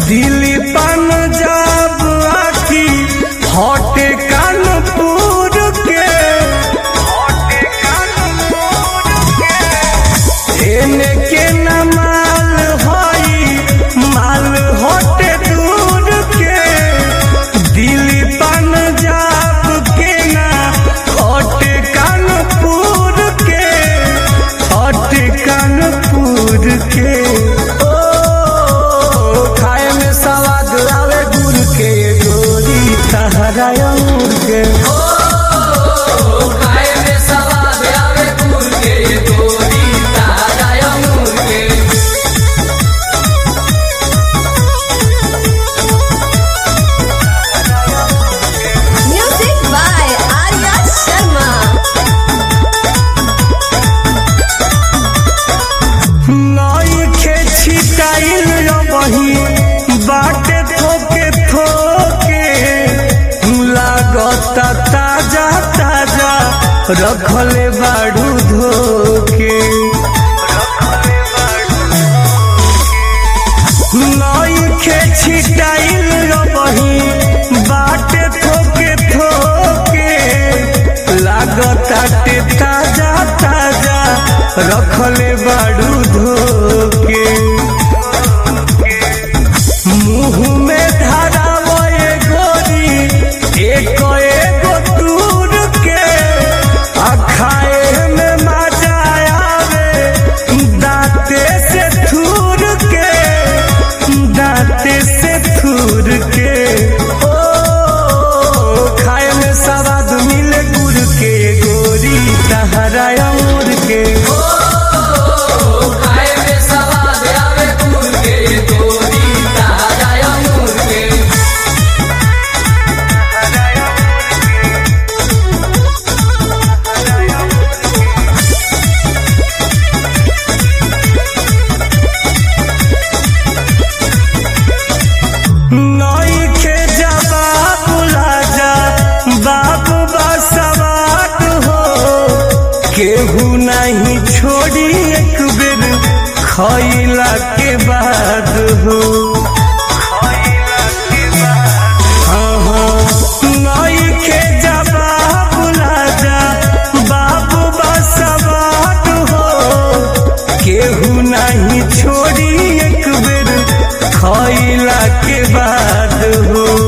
दिल्ली पंजाब आखी हटे कानपुर के एने के न माल हई माल हटे दूर के दिल्ली पंजाब के ना हटे कानपुर के हटे कानपुर के ओ खाए में सवाद आवे गुड़ के गोरी तहरा अंगूर के खाए में सवाद आवे गुड़ के गोरी ताजा अंगूर के Music by Arya Sharma. नई खे छिटाइल बही बाटे थोके थोके लागता ताजा ताजा रखले बाड़ू धोके नई खे छिटाइल बही बाटे थोके थोके लागता ते ताजा ताजा रखले बाड़ू धोके मुंह में धरावे गोरी एक एगो दूर के आ खाए में मजा आवे दांते से थूर के दांते से थूर के ओ खाए में सवाद मिले गुड़ के गोरी तहरा अंगूर के खाए में सवाद आवे गुड़ के गोरी ताजा अंगूर के नई के जवाब लाजा बाबू बसवाट हो केहू नहीं छोड़ी एक बेर खैला के बाद हो हाँ, हाँ, नई के जवाब लाजा बाबू बसवाट हो केहू नहीं छोड़ी एक बेर खैला के बाद हो